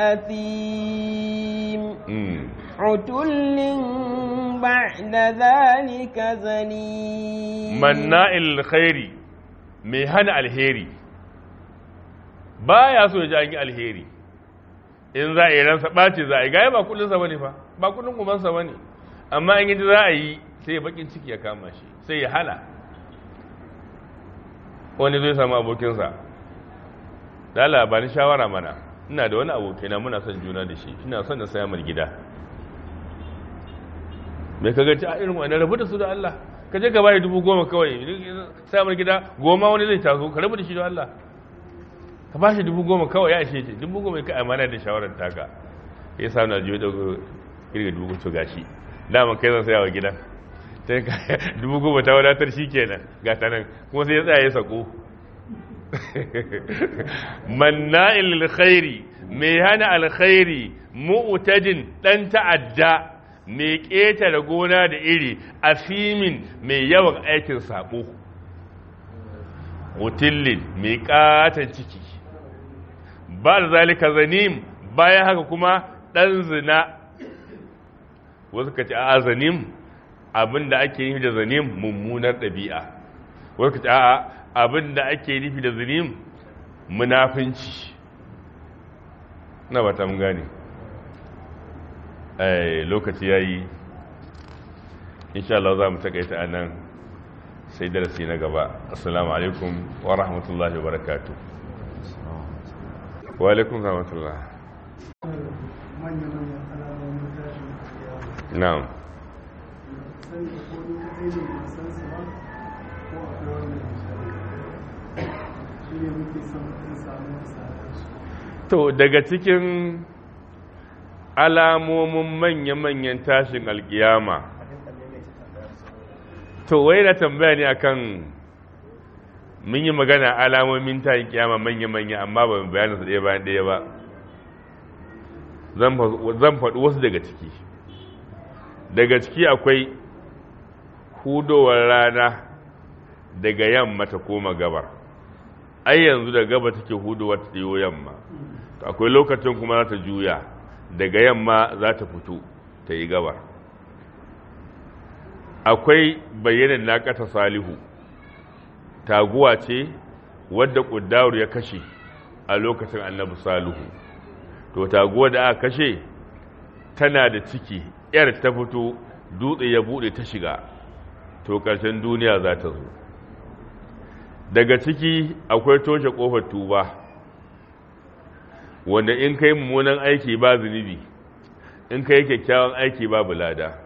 أثيم عتل بعد ذلك زنيم مناع للخير mai hana alheri ba ya so ya ji an yi alheri in za a yi ransa ɓace za a yi gaya ba kudinsa ba ne fa ba kudin kumansa ba ne amma in yi za a yi sai bakin ciki ya kama shi sai ya hana wani zai samu abokinsa da labarin shawara mana ina da wani abokina muna son juna da shi ina son da saya mar gida mai ka gaci a irin wani rabu da su da Allah ka je gaba da dubu goma kawai saya mar gida goma wani zai taso ka rabu da shi da Allah ka ba shi dubu goma kawai ya ishe ce dubu goma ka amana da shawarar taka ya sa na jiyo daga irga dubu to gashi dama kai zan saya wa gidan sai ka dubu goma ta wadatar shi kenan ga ta nan kuma sai ya tsaya ya sako manna'il alkhairi mai hana alkhairi mu'tadin dan ta'adda mai ƙetare gona da iri asimin mai yawan aikin saɓo mutillin mai ƙatan ciki ba da zalika zanim bayan haka kuma ɗan zina wasu ka ce a zanim abinda ake nufi da zanim mummunar ɗabi'a wasu ka ce a abinda ake nufi da zanim munafinci na ba ta mun gane lokaci ya yi insha Allah za mu takaita a nan sai darasi na gaba assalamu alaikum wa rahmatullahi wa barakatu wa alaikum rahmatullah na'am to daga cikin alamomin manya-manyan tashin alkiyama to wai na tambaya ne akan mun yi magana alamomin tashin kiyama manya-manya amma ba mu bayanin su ɗaya bayan ɗaya ba zan faɗi wasu daga ciki daga ciki akwai hudowar rana daga yamma ta koma gabar ai yanzu da gaba take hudowar ta yamma akwai lokacin kuma za ta juya daga yamma za ta fito ta yi gabar akwai bayyanin naƙata salihu taguwa ce wadda ƙuddawar ya kashe a lokacin annabi salihu to taguwa da aka kashe tana da ciki yar ta fito dutse ya buɗe ta shiga to ƙarshen duniya za ta zo daga ciki akwai toshe ƙofar tuba wanda in kai mummunan aiki ba zunubi in kai kyakkyawan aiki babu lada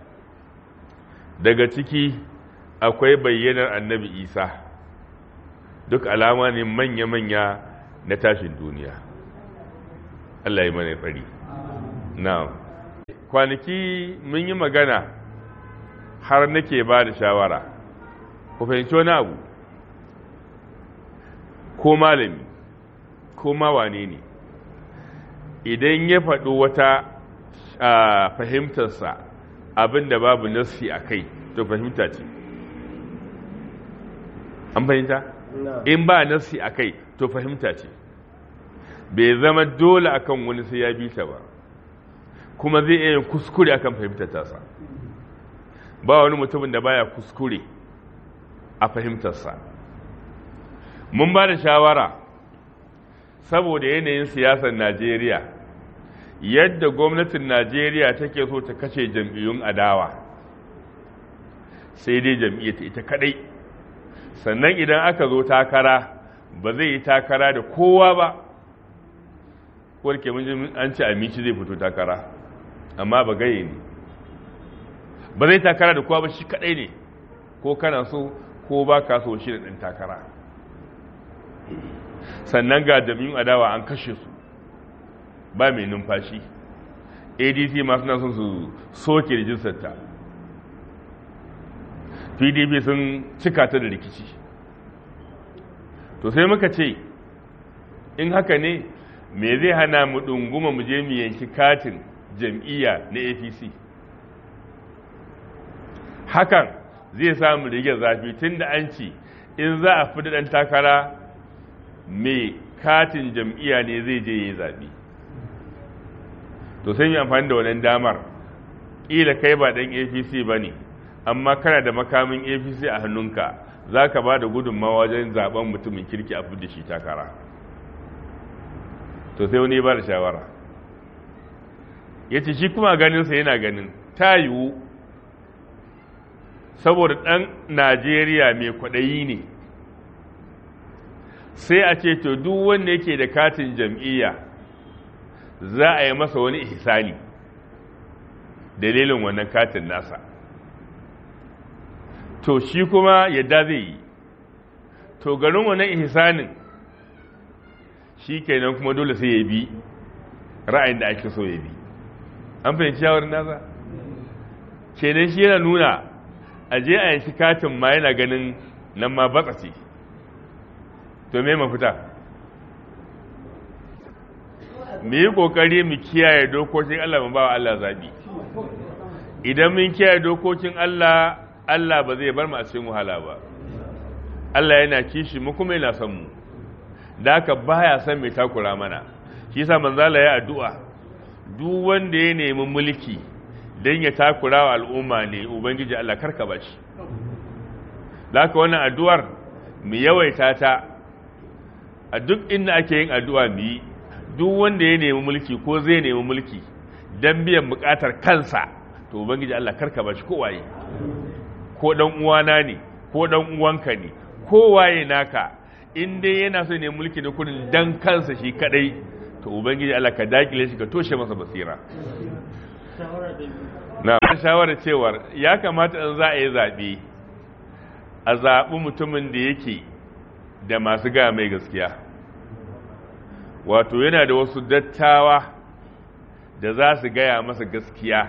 daga ciki akwai bayyanar annabi isa duk alama ne manya-manya na tashin duniya Allah yi mana tsari na kwanaki mun yi magana har nake ba da shawara ku fahimci wani abu ko malami ko ma wane ne idan ya faɗi wata fahimtarsa abin da babu nassi a kai to fahimta ce an fahimta? in ba nassi a kai to fahimta ce bai zama dole akan wani sai ya bi ta ba kuma zai iya kuskure akan fahimtar tasa ba wani mutumin da baya kuskure a fahimtarsa mun ba da shawara saboda yanayin siyasar najeriya yadda gwamnatin najeriya take so ta kashe jam'iyyun adawa sai dai jam'iyyar ta ita kadai sannan idan aka zo takara ba zai yi takara da kowa ba warke mun an ce amici zai fito takara amma ba gaye ne ba zai takara da kowa ba shi kadai ne ko kana so ko ba ka so shi da ɗan takara sannan ga jami'in adawa an kashe su ba mai numfashi adc masu na son su soke rijistarta pdp sun cika ta da rikici to sai muka ce in haka ne me zai hana mu ɗunguma mu je mu yanki katin jam'iyya na apc hakan zai samu rige zafi tun da an ci in za a fi ɗan takara mai katin jam'iyya ne zai je ya zaɓi to sai yi amfani da wannan damar ƙila kai ba ɗan apc ba ne amma kana da makamin apc a hannunka za ka ba da gudunmawa wajen zaben mutumin kirki a da shi takara to sai wani ba da shawara ya ce shi kuma ganinsa yana ganin ta yiwu saboda ɗan najeriya mai kwaɗayi ne sai a ce to duk wanda yake da katin jam'iyya za a yi masa wani ihsani dalilin wannan katin nasa to shi kuma yadda zai yi to garin wannan ihsanin shi kenan kuma dole sai ya bi ra'ayin da ake so ya bi an fahimci shawarar nasa kenan shi yana nuna a je a yanki katin ma yana ganin nan ma batsa ce to me mafita mu yi kokari mu kiyaye dokokin Allah mu ba wa Allah zabi idan mun kiyaye dokokin Allah Allah ba zai bar mu a cikin wahala ba Allah yana kishi mu kuma yana son mu da haka baya son mai takura mana shi yasa manzala ya addu'a duk wanda ya nemi mulki dan ya takura wa al'umma ne ubangiji Allah karka bashi da haka wannan addu'ar mu yawaita ta a duk inda ake yin addu'a mu yi duk wanda ya nemi mulki ko zai nemi mulki dan biyan bukatar kansa to ubangiji Allah karka bashi ko waye ko dan uwana ne ko dan uwanka ne ko waye naka in dai yana so ne mulki da kudin dan kansa shi kadai to ubangiji Allah ka dakile shi ka toshe masa basira na shawara cewar ya kamata in za a yi zaɓe a zaɓi mutumin da yake da masu gaya mai gaskiya wato yana da wasu dattawa da za su gaya masa gaskiya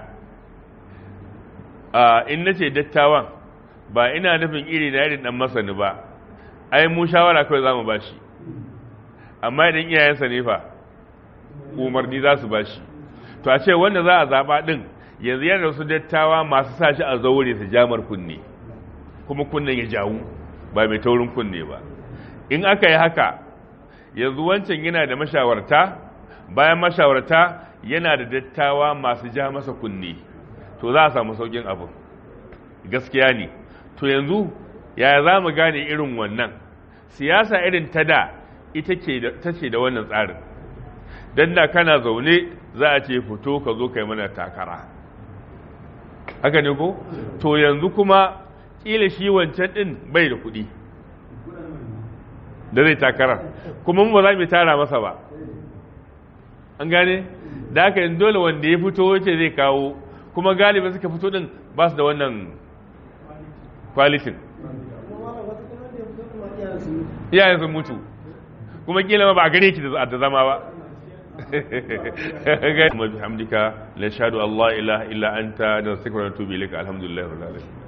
in na ce dattawan ba ina nufin iri na irin dan masani ba ai mu shawara kawai za mu ba shi amma idan iyayensa ne fa umarni za su ba shi to a ce wanda za a zaɓa ɗin yanzu yana wasu dattawa masu sa shi a zaure su jamar kunne kuma kunnen ya jawu ba mai taurin kunne ba in aka yi haka yanzu wancan yana da mashawarta bayan mashawarta yana da dattawa masu ja masa kunne to za a samu saukin abin gaskiya ne to yanzu yaya za mu gane irin wannan siyasa irin ta da ita ce da wannan tsarin don da kana zaune za a ce fito ka zo kai mana takara haka ne ko to yanzu kuma kila shi wancan din bai da kuɗi da zai takara kuma ba za mu tara masa ba an gane da haka yin dole wanda ya fito wace zai kawo kuma galiba suka fito din ba su da wannan kwalitin iyayen sun mutu kuma kila ma ba a gane ki da zama ba ga hamdika la shahadu allah ilaha illa anta da nastaghfiruka wa natubu ilayka alhamdulillahi rabbil alamin